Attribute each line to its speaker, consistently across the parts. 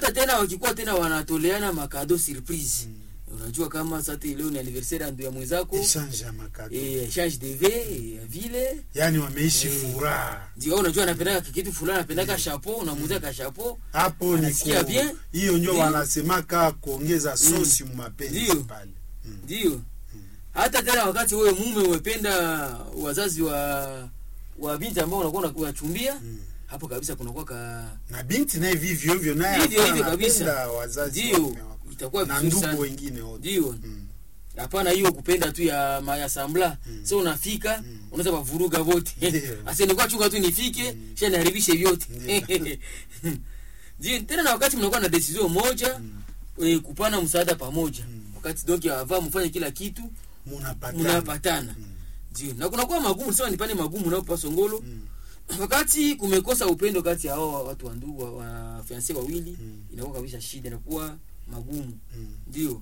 Speaker 1: hata tena wakikuwa tena wanatoleana makado surprise unajua kama sasa leo ni anniversaire ya ndugu ya mwenzako
Speaker 2: Exchange ya makado.
Speaker 1: eh, échange de vin ya vile
Speaker 2: Yaani wameishi
Speaker 1: Eh.
Speaker 2: furaha.
Speaker 1: ndio unajua anapendaka kitu fulani anapendaka chapeau unamuuzia ka chapeau
Speaker 2: Hapo ni
Speaker 1: Anasikia
Speaker 2: ku-
Speaker 1: bien?
Speaker 2: hiyo ndio
Speaker 1: Ndio.
Speaker 2: wanasemaka kuongeza sosi mu mapenzi
Speaker 1: Ndio.
Speaker 2: pale.
Speaker 1: ndio hata tena wakati wewe mume umependa wazazi wa wa binti ambao unakuwa unachumbia
Speaker 2: Mm.
Speaker 1: hapo kabisa kunakuwa ka
Speaker 2: Na binti naye vivyo hivyo naye
Speaker 1: Hivyo
Speaker 2: hapana,
Speaker 1: hivyo kabisa.
Speaker 2: anapenda wazazi
Speaker 1: Ndio.
Speaker 2: waume wako.
Speaker 1: itakuwa
Speaker 2: na
Speaker 1: vizuri
Speaker 2: ndugu
Speaker 1: sana
Speaker 2: wengine wote.
Speaker 1: ndio
Speaker 2: Mm.
Speaker 1: hapana hiyo kupenda tu ya mayasambla mm. so unafika
Speaker 2: Mm.
Speaker 1: unaweza wavuruga vote
Speaker 2: Ndio.
Speaker 1: asenikuwa chunga tu nifike mm. sha niharibishe vyote
Speaker 2: Ndio.
Speaker 1: ndio tena na wakati mnakuwa na decision moja mm. kupana msaada pamoja
Speaker 2: Mm.
Speaker 1: wakati donc avaa mfanye kila kitu
Speaker 2: Munapatana.
Speaker 1: mnapatana
Speaker 2: Mm.
Speaker 1: ndio na kunakuwa magumu sema nipane magumu nao pasongolo
Speaker 2: Mm.
Speaker 1: wakati kumekosa upendo kati ya hao watu wa ndugu wa, wa fianse wawili
Speaker 2: Mm.
Speaker 1: inakuwa kabisa shida inakuwa magumu
Speaker 2: Mm.
Speaker 1: ndio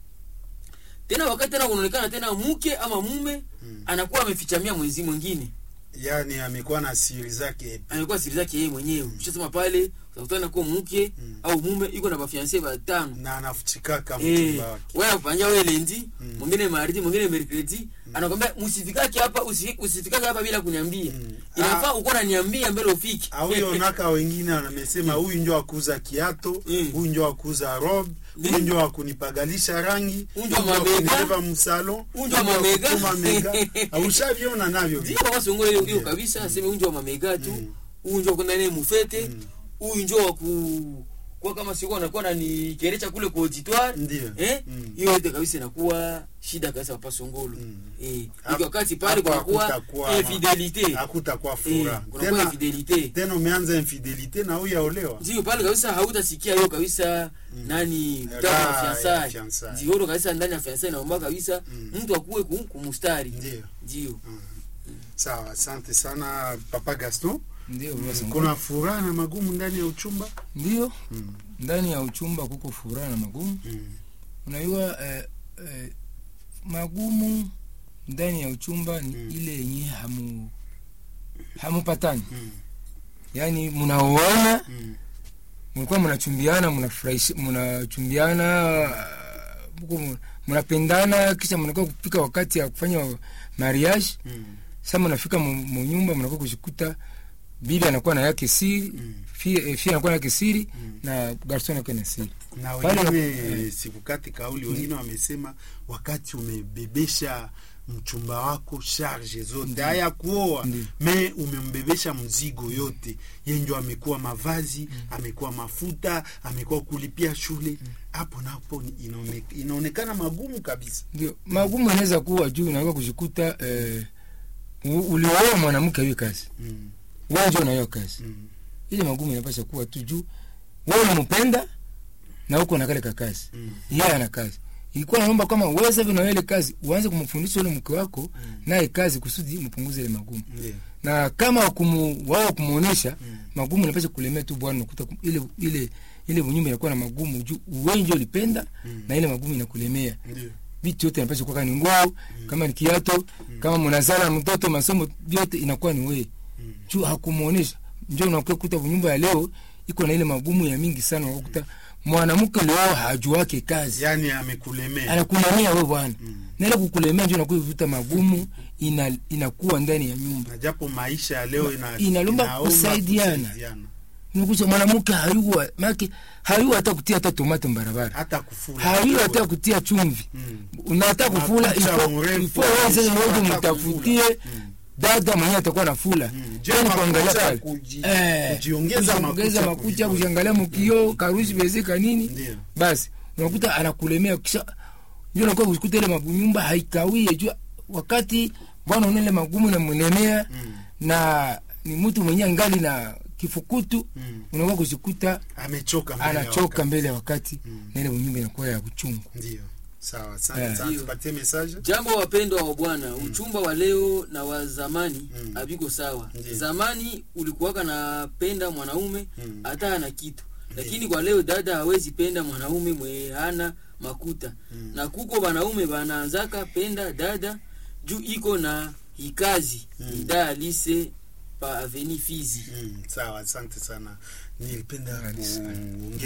Speaker 1: tena wakati tena kunaonekana tena mke ama mume
Speaker 2: Mm.
Speaker 1: anakuwa amefichamia mwenzi mwingine
Speaker 2: Yaani amekuwa na siri zake.
Speaker 1: amekuwa siri zake yeye mwenyewe ushasema pale utakutana kuwa mke
Speaker 2: Mm.
Speaker 1: au mume iko na bafianse batano
Speaker 2: na anafuchikaka
Speaker 1: Eh,
Speaker 2: mchumba wake.
Speaker 1: wewe unapanja wewe lendi
Speaker 2: Mm.
Speaker 1: mwingine mardi mwingine mercredi anakwambia msifikake hapa usi- usifikake hapa bila kuniambia
Speaker 2: Mm.
Speaker 1: inafaa uko unaniambia mbele ufike
Speaker 2: auyonaka wengine wanamesema huyu njo akuza kiato
Speaker 1: Mm.
Speaker 2: huyu njo akuza rob huyu
Speaker 1: Mm.
Speaker 2: njo akunipagalisha rangi
Speaker 1: Huyu njo mamega.
Speaker 2: akunibeba msalon
Speaker 1: Huyu njo mamega.
Speaker 2: mamega aushaviona navyo
Speaker 1: ndio kwa songo hiyo hiyo
Speaker 2: Ndio.
Speaker 1: kabisa aseme unjo wa mamega tu
Speaker 2: Mm.
Speaker 1: huyu njo kwenda naye mufete
Speaker 2: Mm.
Speaker 1: huyu njo wa ku kwa kama sikuwa anakuwa nanikerecha kule kwa auditoire
Speaker 2: Ndio.
Speaker 1: eh
Speaker 2: Mm.
Speaker 1: hiyo yote kabisa inakuwa shida kabisa hapa songolo
Speaker 2: Mm.
Speaker 1: eh
Speaker 2: Hapo-
Speaker 1: iko wakati pale
Speaker 2: hapo
Speaker 1: kunakuwa
Speaker 2: hakutakuwa-
Speaker 1: infidelite
Speaker 2: hakutakuwa
Speaker 1: eh
Speaker 2: furaha
Speaker 1: kunakuwa
Speaker 2: tena,
Speaker 1: infidelite
Speaker 2: tena umeanza infidelite na huyu aolewa
Speaker 1: ndio pale kabisa hautasikia hiyo kabisa nani mtaka
Speaker 2: Raha
Speaker 1: wa
Speaker 2: ya
Speaker 1: fiansai
Speaker 2: fiancé.
Speaker 1: ndio hiyo kabisa ndani ya fiansai naomba kabisa
Speaker 2: Mm.
Speaker 1: mtu akuwe ku- kumustari
Speaker 2: ndio
Speaker 1: ndio
Speaker 2: sawa asante sana papa gaston
Speaker 3: ndio
Speaker 2: Mm,
Speaker 3: basi
Speaker 2: kuna furaha na magumu ndani ya uchumba
Speaker 3: ndio
Speaker 2: Mm.
Speaker 3: ndani ya uchumba kuko furaha na magumu
Speaker 2: Mm.
Speaker 3: unajua eh, eh, magumu ndani ya uchumba ni
Speaker 2: Mm.
Speaker 3: ile yenye hamu hamupatani
Speaker 2: Mm.
Speaker 3: yaani mnaoana
Speaker 2: Mm.
Speaker 3: mlikuwa mnachumbiana mnafurahishi mnachumbiana uh, huko mu- mnapendana kisha mnakuwa kupika wakati ya kufanya mariage
Speaker 2: Mm.
Speaker 3: sasa mnafika mu mu nyumba mnakuwa kushikuta bibi anakuwa na yake siri
Speaker 2: Mm.
Speaker 3: fie eh, fie anakuwa na yake siri
Speaker 2: Mm.
Speaker 3: na garson anakuwa na siri
Speaker 2: na
Speaker 3: Pale-
Speaker 2: wengine sikukati kauli wengine wamesema wakati umebebesha mchumba wako charge zote haya kuoa
Speaker 3: Ndiyo.
Speaker 2: me umembebesha mzigo yote yenjo amekuwa mavazi amekuwa mafuta amekuwa kulipia shule hapo napo ni- inaone, inaonekana magumu kabisa
Speaker 3: ndio magumu inaweza kuwa juu unaweza kujikuta eh, u- ulioa mwanamke hiyo kazi
Speaker 2: mm.
Speaker 3: wewe ndio unayo kazi
Speaker 2: Mm.
Speaker 3: ile magumu inapasha kuwa tu juu wewe unampenda na uko na kale ka kazi
Speaker 2: Mm.
Speaker 3: yeye ana kazi ilikuwa naomba kama wewe sasa hivi na ile kazi uanze kumfundisha yule mke wako naye kazi kusudi mpunguze ile magumu
Speaker 2: Ndiyo.
Speaker 3: na kama kumu, wao kumuonesha
Speaker 2: Mm.
Speaker 3: magumu inapasha kulemea tu bwana unakuta kum- ile ile ile nyumba inakuwa na magumu juu wewe ndio ulipenda
Speaker 2: Mm.
Speaker 3: na ile magumu inakulemea
Speaker 2: Ndiyo.
Speaker 3: vitu yote inapasha kuwa kama ni nguo kama ni kiato kama mnazala mtoto masomo vyote inakuwa ni wewe
Speaker 2: Mm.
Speaker 3: juu hakumuonesha ndio unakuwa kuta nyumba ya leo iko na ile magumu ya mingi sana unakuta mwanamke leo hajuake kazi
Speaker 2: yaani amekulemea
Speaker 3: anakulemea wewe bwana
Speaker 2: Mm.
Speaker 3: na ile kukulemea ndio inakuwa vitu magumu ina, inakuwa ndani ya nyumba
Speaker 2: na japo maisha ya leo ina,
Speaker 3: Inalomba
Speaker 2: inaomba
Speaker 3: kusaidiana.
Speaker 2: kusaidiana.
Speaker 3: unakuta mwanamke hayua make hayua hata kutia hata tomato barabara
Speaker 2: hata kufula
Speaker 3: hayua hata kutia chumvi
Speaker 2: Mm.
Speaker 3: unataka kufula
Speaker 2: Makucha
Speaker 3: ifo
Speaker 2: mrefu,
Speaker 3: ifo wewe sasa
Speaker 2: hata
Speaker 3: wewe
Speaker 2: kufula.
Speaker 3: mtafutie
Speaker 2: Mm.
Speaker 3: dada mwenyewe atakuwa na fula
Speaker 2: Mm. Je,
Speaker 3: Yaani kuangalia
Speaker 2: makucha
Speaker 3: pale.
Speaker 2: kuji-
Speaker 3: Eh,
Speaker 2: kujiongeza
Speaker 3: kujiongeza
Speaker 2: makucha,
Speaker 3: makucha
Speaker 2: kujipoza.
Speaker 3: kujiangalia mkio karusi bezeka nini
Speaker 2: Ndiyo.
Speaker 3: basi unakuta anakulemea kisha ndio unakuwa kukuta ile magunyumba haikawie jua wakati bwana unaile magumu na mlemea
Speaker 2: Mm.
Speaker 3: na ni mtu mwenyewe ngali na kifukutu
Speaker 2: Mm.
Speaker 3: unakuwa kushikuta
Speaker 2: amechoka mbele ya
Speaker 3: anachoka
Speaker 2: wakati.
Speaker 3: mbele ya wakati
Speaker 2: Mm.
Speaker 3: na ile nyumba inakuwa ya kuchungu
Speaker 2: ndio sawa asante
Speaker 3: Eh.
Speaker 2: sana
Speaker 1: Ndio.
Speaker 2: tupatie message
Speaker 1: jambo wapendwa wa bwana uchumba wa leo na wa zamani
Speaker 2: Mm.
Speaker 1: haviko sawa
Speaker 2: Ndiyo.
Speaker 1: zamani ulikuwaka napenda mwanaume
Speaker 2: Mm.
Speaker 1: hata ana kitu lakini kwa leo dada hawezi penda mwanaume mwe hana makuta
Speaker 2: Mm.
Speaker 1: na kuko wanaume wanaanzaka penda dada juu iko na hikazi
Speaker 2: Mm.
Speaker 1: ida alise pa aveni fizi
Speaker 2: Mm, sawa asante sana nilipenda
Speaker 3: Asante sana.
Speaker 2: kuongea